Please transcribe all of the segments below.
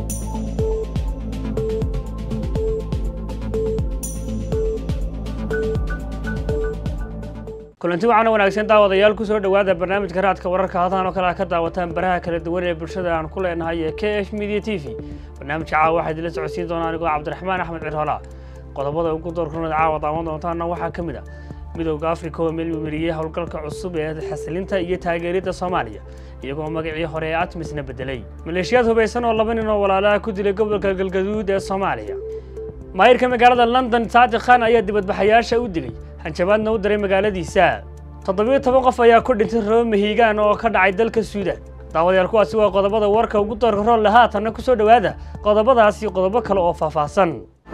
kulanti waxaana wanaagsan daawadayaal kusoo dhowaada barnaamijka raadka wararka hadahan oo kale a ka daawataan baraha kala duwan ee bulshada aan ku leenahay ee k h media t v barnaamijka caawa waxaa idinla socodsiin doonaa anigoo cabdiraxmaan axmed cirhoolaa qodobada ugu doorkunada caawa daawan doontaana waxaa ka mid ah midowda afrika oo meelmariyey howlgalka cusub ee xasilinta iyo taageeridda soomaaliya iyagoo magacii hore ee atmisna bedelay maleeshiyaad hubaysan oo laba nin oo walaalaha ku dilay gobolka galgaduud ee soomaaliya maayirka magaalada london saadiq khan ayaa dibadbaxayaasha u digay hanjabaadna u diray magaaladiisa toddobiyo toban qof ayaa ku dhintay roob mahiigaan oo ka dhacay dalka suudaan daawadayaal kuwaasi waa qodobada warka ugu doorka rolle haatanna ku soo dhowaada qodobadaas iyo qodobo kale oo faahfaahsan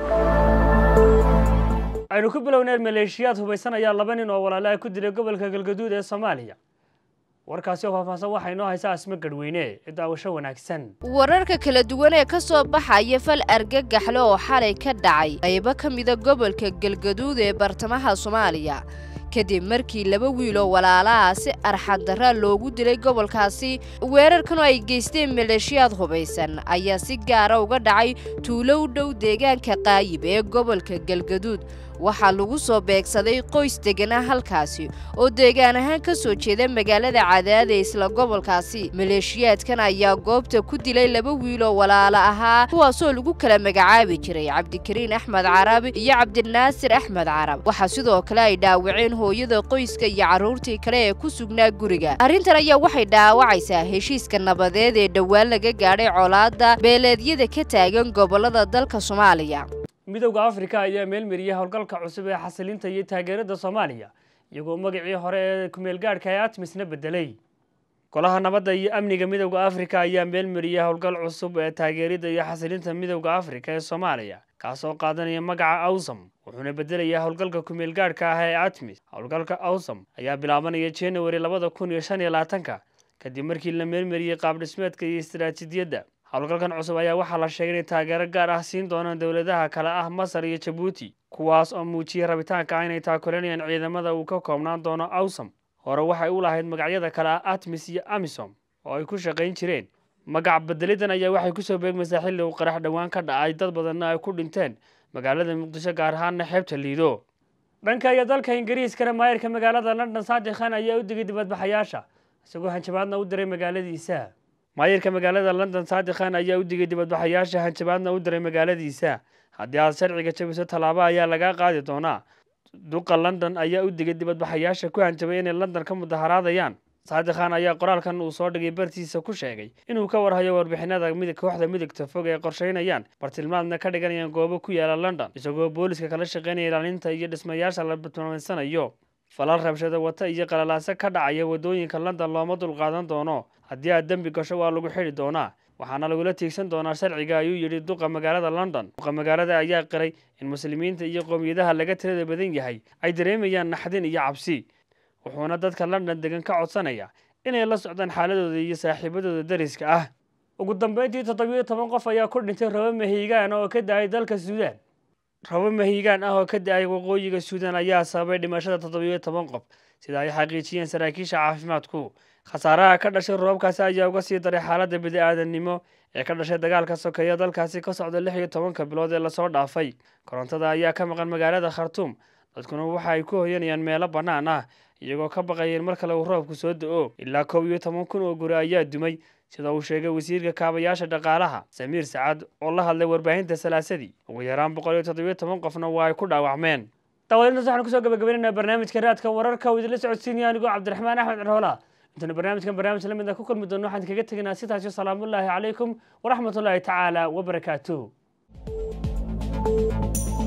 aynu ku bilowneen maleeshiyaad hubaysan ayaa laba nin oo walaalaha ku dilay gobolka galgaduud ee soomaaliya warkaasi oo faahfaahsan waxaa inoo haysaa asmo gadhweyne ee daawasho wanaagsan wararka kala duwan ee ka soo baxaya fal argagaxle oo xalay ka dhacay qaybo ka mida gobolka galgaduud ee bartamaha soomaaliya kadib markii laba wiiloo walaalaha si arxaddarra loogu dilay gobolkaasi weerarkan oo ay geysteen maleeshiyaad hubaysan ayaa si gaara uga dhacay tuulo u dhow deegaanka qaayib ee gobolka galgaduud waxaa lagu soo beegsaday qoys deganaa halkaasi oo deegaan ahaan ka soo jeeda magaalada cadaada isla gobolkaasi maleeshiyaadkan ayaa goobta ku dilay laba wiiloo walaalo ahaa kuwaasoo lagu kala magacaabi jiray cabdikariin axmed carab iyo cabdinaasir axmed carab waxaa sidoo kale ay dhaawaceen hooyada qoyska iyo carruurtii kale ee ku sugnaa guriga arrintan ayaa waxay dhaawacaysaa heshiiska nabadeed ee dhowaan laga gaadhay colaadda beeleedyada ka taagan gobollada dalka soomaaliya midowda afrika ayaa meelmariyey howlgalka cusub ee xasilinta iyo taageerada soomaaliya iyagoo magacii hore ee kumeelgaadhka ee atmisna bedelay golaha nabadda iyo amniga midowda afrika ayaa meelmariyey howlgal cusub ee taageerida iyo xasilinta midowda afrika ee soomaaliya kaasoo qaadanaya magaca awsam wuxuuna bedelayaa howlgalka kumeelgaadhka ah ee atmis howlgalka awsam ayaa bilaabanaya january labada kun iyo shan iyo labaatanka kadib markii la meelmariyey qaabdhismeedka iyo istaraatiijiyadda howlgalkan cusub ayaa waxaa la sheegay inay taageero gaar ah siin doonaan dowladaha kale ah masar iyo jabuuti kuwaas oo muujiyey rabitaanka ah inay taakulanayaan ciidamada uu ka koobnaan doono awsam hore waxay u lahayd magacyada kale ah atmis iyo amisom oo ay ku shaqayn jireen magac bedelidan ayaa waxay kusoo beegmaysaa xilli uu qarax dhowaan ka dhacay dad badanna ay ku dhinteen magaalada muqdisho gaar ahaanna xeebta liido dhanka iyo dalka ingiriiskana maayirka magaalada london saadiq khan ayaa u digay dibadbaxayaasha isagoo hanjabaadna u diray magaaladiisa maayirka magaalada london saadiq khan ayaa u digay dibadbaxayaasha hanjabaadna u diray magaaladiisa haddii aad sharciga jabiso tallaabo ayaa lagaa qaadi doonaa duqa london ayaa u digay dibadbaxayaasha ku hanjabay inay london ka mudaharaadayaan saadiq khan ayaa qoraalkan uu soo dhigay bartiisa ku sheegay inuu ka warhayo warbixinada mid kooxda midigta fog ee qorsheynayaan bartilmaadna ka dhiganayaan goobo ku yaala london isagoo booliska kala shaqeynaya ilaalinta iyo dhismayaasha la bartilmaameysanayo falal rabshada wata iyo qalalaase ka dhacaya waddooyinka london looma dulqaadan doono haddii aad dembi gasho waa lagu xidhi doonaa waxaana lagula tiigsan doonaa sharciga ayuu yidhi duqa magaalada london duqa magaalada ayaa qiray in muslimiinta iyo qowmiyadaha laga tirada badan yahay ay dareemayaan naxdin iyo cabsi wuxuuna dadka london degan ka codsanaya inay la socdaan xaaladooda iyo saaxiibadooda dariska ah ugu dambeyntii toddobiyo toban qof ayaa ku dhintay rabo mahiigaan oo ka da-ay dalka suudaan rabo mahiigaan ah oo ka da-ay waqooyiga suudaan ayaa sababay dhimashada toddobiyo toban qof sida ay xaqiijiyeen saraakiisha caafimaadku khasaaraha ka dhashay roobabkaasi ayaa uga sii daray xaaladda bidi-aadannimo ee ka dhashay dagaalka sokeeya dalkaasi ka socda lix iyo tobanka bilood ee lasoo dhaafay korontada ayaa ka maqan magaalada khartuum dadkuna waxa ay ku hoyanayaan meelo bannaan ah iyagoo ka baqayeen mar kale uu roobku soo da-o ilaa kow iyo toban kun oo guri ayaa dumay sida uu sheegay wasiirka kaabayaasha dhaqaalaha samiir sacad oo la hadlay warbaahinta salaasadii ugu yaraan boqol iyo toddobiyo toban qofna waa ay ku dhaawacmeen daawadaintaas waxaan kusoo gabagabaynaynaa barnaamijka raadka wararka oo idinla socodsiinaya anigoo cabdiraxmaan axmed cirhoola intaynu barnaamijkan barnaamij la mid a ku kulmi doono waxaan kaga tegaynaa sidaas iyo salaamullaahi calaykum waraxmatullaahi tacaala wabarakaatuh